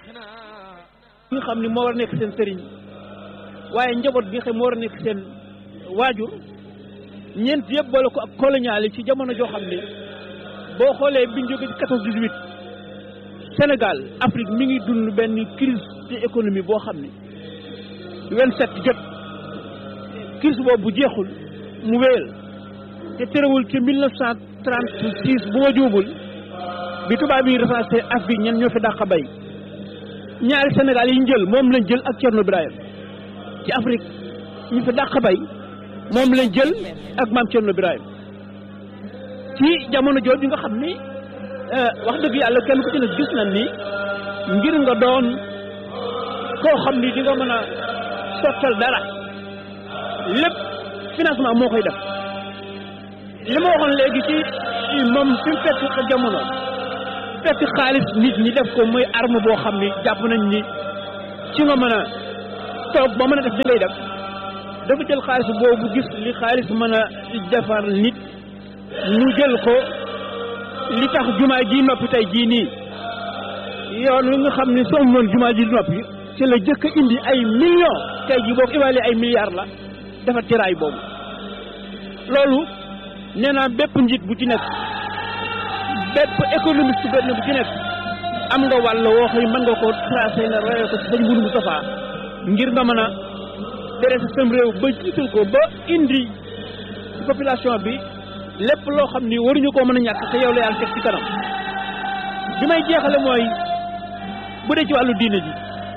bi nga xam ni moo war a nekk seen sëriñ waaye njaboot bi nga xam moo war a nekk seen waajur ñeent yëpp boole ko ak colonial yi ci jamono joo xam ne boo xoolee biñ jóge ci quatorze dix-huit Sénégal Afrique mi ngi dund benn crise de économie boo xam ni vingt-sept jot crise boobu bu jeexul mu wéyal te terewul ci mille neuf cent trente-six bu ma juubul bi tubaab yi recensé Afrique ñen ñoo fi dàq bay ñaari Sénégal yi ñu jël moom lañ jël ak Thierno Birahim ci Afrique ñu fi dàq bay moom lañ jël ak maam Thierno Birahim ci jamono jooju nga xam ni wax dëgg yàlla kenn ku ci ne gis nañ ni ngir nga doon koo xam ni di nga mën a sottal dara lépp financement moo koy def li ma waxoon léegi ci moom fi mu fekk jamono fekk xaalis nit ñi def ko muy arme boo xam ni jàpp nañ ni ci nga mën a toog ba mën a def li ngay def dafa jël xaalis boobu gis li xaalis mën a defar nit mu jël ko li tax jumaa ji noppi tey jii nii yoon wi nga xam ni soo noon jumaa ji noppi ci la jëkk indi ay millions tey jii boo ko évalué ay milliards la defar ci raay boobu loolu nee naa bépp njiit bu ci nekk bépp économiste benn bu ci nekk am nga wàll woo xëy mën nga ko tracé nga royee ko ci sëñ Mourou Moustapha ngir nga mën a tere sa sam réew ba jiital ko ba indi ci population bi lépp loo xam ni waruñu koo mën a ñàkk te yow la yàlla teg ci kanam bi may jeexale mooy bu dee ci wàllu diine ji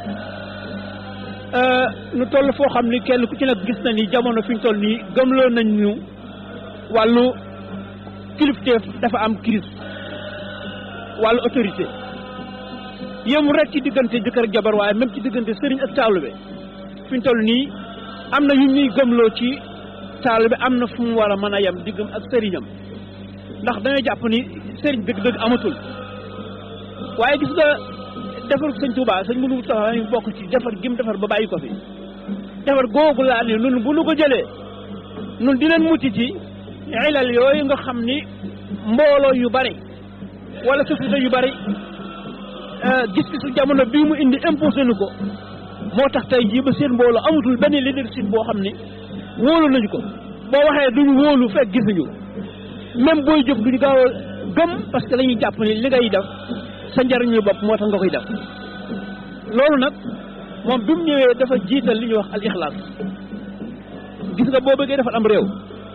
nu toll foo xam ni kenn ku ci nekk gis na ni jamono fi ñu toll nii gëmloo nañ ñu wàllu kilifteef dafa am crise wàllu autorité yëmu rek ci diggante jëkkër ak jabar waaye même ci diggante sëriñ ak taalibe fi ñu toll nii am na yu ñuy gëmloo ci taalibe am na fu mu war a mën a yem diggam ak sëriñam ndax dañoo jàpp ni sëriñ dëgg-dëgg amatul waaye gis nga defar sëñ Touba sëñ mënu taxaw ñu bokk ci defar gim defar ba bàyyi ko fi defar googu laa ni nun bu nu ko jëlee nun di leen mucc ci ilal yooyu nga xam ni mbooloo yu bari wala société yu bari gis-gisu jamono bii mu indi imposé nu ko moo tax tey jii ba seen mbooloo amatul benn leadership boo xam ni wóolu nañu ko boo waxee duñu wóolu fekk gisuñu même booy jóg duñu gaaw a gëm parce que dañuy jàpp ni li ngay def sa njariñu bopp moo tax nga koy def loolu nag moom bi mu ñëwee dafa jiital li ñuy wax al ixlaas gis nga boo bëggee defal am réew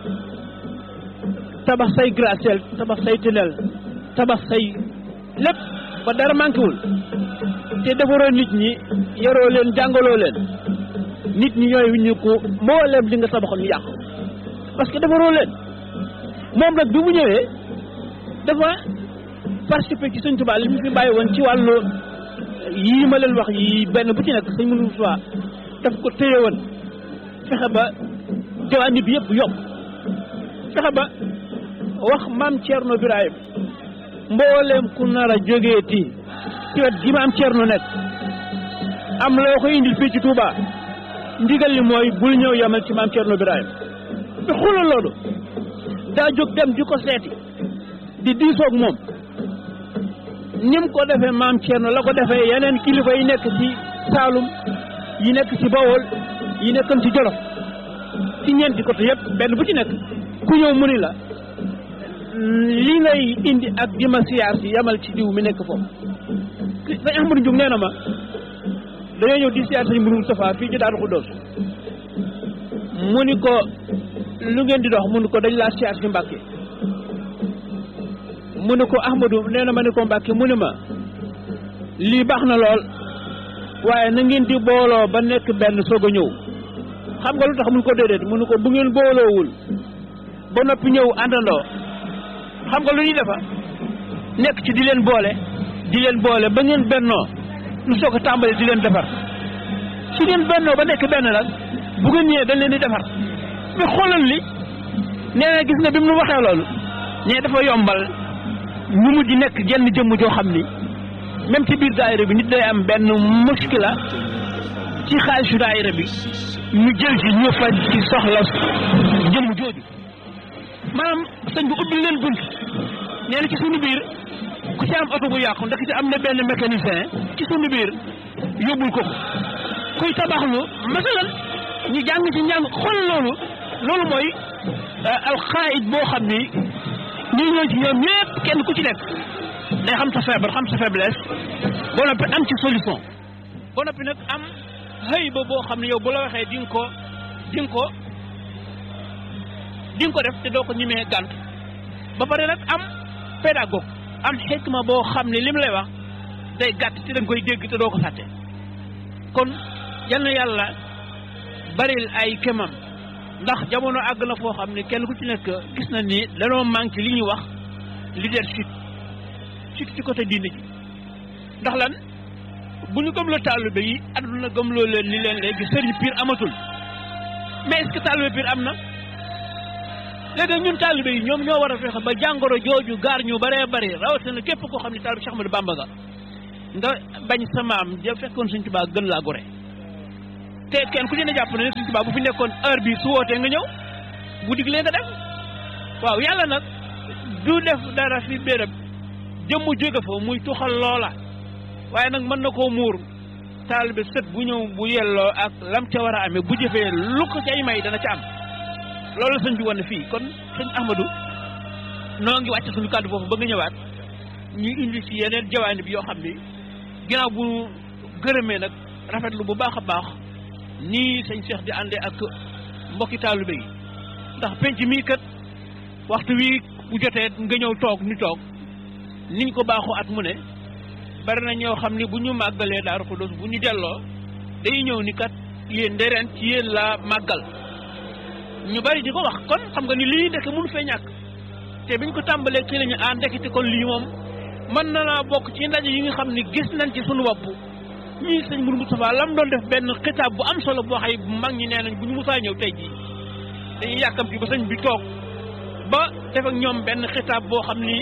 tabax say gratte-ciel tabax say tunnel tabax say lépp ba dara manqué wul te defaroo nit ñi yaroo leen jàngaloo leen nit ñi ñooy ñu ko mbooleem li nga tabaxoon ñu yàq parce que defaroo leen moom nag bi mu ñëwee dafa participer ci sëñ Tuubaa li mu fi bàyyi woon ci wàllu yii ma leen wax yi benn bu ci nekk sëñ mënu fa daf ko téye woon fexe ba jawaani bi yëpp yokk fexe ba wax maam Thierno Birahim mbooleem ku nar a jógeeti ci wet gi maam Thierno nekk am loo ko indil fii ci Touba ndigal li mooy bul ñëw yemal ci maam Thierno Birahim bi xulal loolu daa jóg dem di ko seeti di diisoog moom nim ko defee maam Thierno la ko defee yeneen kilifa yi nekk ci Saalum yi nekk ci Bawol yi nekkoon ci Jolof ci ñeenti côté yëpp benn bu ci nekk ku ñëw mu ni la li ngay indi ak di ma siyaar si yamal ci diw mi nekk foofu sëñ Ahmadou Ndioum nee na ma dañoo ñëw di siyaar sëñ Mourou Moustapha fii ci Daaru Xuddoos mu ni ko lu ngeen di dox mu ni ko dañ laa siyaar si Mbàkke mu ni ko Ahmadou nee na ma ni ko Mbàkke mu ni ma lii baax na lool waaye na ngeen di booloo ba nekk benn soog a ñëw xam nga lu tax mun ko déedéet mu ni ko bu ngeen booloowul ba noppi ñëw àndandoo xam nga lu ñuy defa nekk ci di leen boole di leen boole ba ngeen bennoo lu soog a tàmbali di leen defar su ngeen bennoo ba nekk benn nag bu ngeen ñëwee dañ leen di defar mais xoolal li nee na gis nga bi mu nu waxee loolu ñee dafa yombal ñu mujj nekk jenn jëmm joo xam ni même ci biir daayira bi nit day am benn muskila ci xaalisu daayira bi ñu jël ci ñu faj ci soxla jëmm jooju maanaam sëñ bi ubbi leen bunt nee na ci suñu biir ku ci am oto bu yàqu ndax ci am na benn mécanicien ci sunu biir yóbbul ko kuy tabaxlu masalan ñu jàng ci njàng xool loolu loolu mooy alxaayit boo xam ni ñuy ñëw ci ñoom ñëpp kenn ku ci nekk day xam sa feebar xam sa faiblesse boo noppi am ci solution boo noppi nag am xëy ba boo xam ne yow bu la waxee di nga ko di nga ko di nga ko def te doo ko ñemee gànt ba pare nag am pédagogue am xikma boo xam ne lim lay wax day gàtt te da nga koy dégg te doo ko fàtte kon yal na yàlla baril ay kemam ndax jamono àgg na foo xam ne kenn ku ci nekk gis na ni danoo manqué li ñuy wax leadership ci ci côté diine ji ndax lan bu ñu gëmloo taalibe yi àdduna gëmloo leen ni leen léegi sëriñ piir amatul mais est-ce que taalibe piir am na léegi ñun taalibe yi ñoom ñoo war a fexe ba jàngoro jooju gaar ñu baree bari rawatina képp koo xam ne taalibe Cheikh Ahmadou Bamba nga nga bañ sa maam ja fekkoon Sëriñ Tuubaa gën laa gore te kenn ku ci ne jàpp na ne Sëriñ Tuubaa bu fi nekkoon heure bi su wootee nga ñëw bu diglee nga def waaw yàlla nag du def dara fi béréb jëmm jóge fa muy tuxal loola waaye nag mën na koo muur taalibe sët bu ñëw bu yelloo ak lam ca war a amee bu jëfee lu ko cay may dana ca am loolu sëñ bi wane fii kon sëñ Ahmadou noo ngi wàcc suñu kàddu foofu ba nga ñëwaat ñu indi ci yeneen jawaani bi yoo xam ni ginnaaw bu gërëmee nag rafetlu bu baax a baax nii sëñ Cheikh di àndee ak mbokki taalibe yi ndax penc mii kat waxtu wi bu jotee nga ñëw toog ni toog niñ ko baaxoo at mu ne bari na ñoo xam ni bu ñu màggalee Daaru Xudoos bu ñu delloo day ñëw ni kat yéen de ren ci yéen la màggal ñu bari di ko wax kon xam nga ni lii ndeke mënu fee ñàkk te biñ ko tàmbalee ci lañu ah ndekete kon lii moom mën na naa bokk ci ndaje yi nga xam ni gis nañ ci sunu bopp ñii sëñ Mourou Moustapha lam doon def benn xitaab bu am solo boo xay mag ñi nee nañ bu ñu musaa ñëw tey jii dañuy yàkkamti ba sëñ bi toog ba def ak ñoom benn xitaab boo xam ni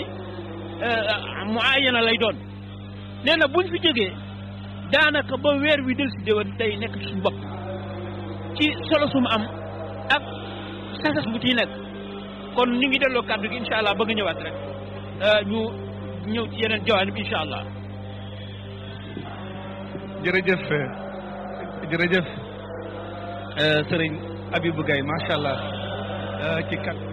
mu aayana lay doon nee na buñ fi jógee daanaka ba weer wi del si déwén day nekk ci suñu bopp ci solo su mu am ak sasas bu ciy nekk kon ñu ngi delloo kàddu gi incha allah bëgg ñëwaat rek ñu ñëw ci yeneen jawaani bi incha allah jërëjëf jërëjëf sëriñ Abibou Gaye macha allah ci kat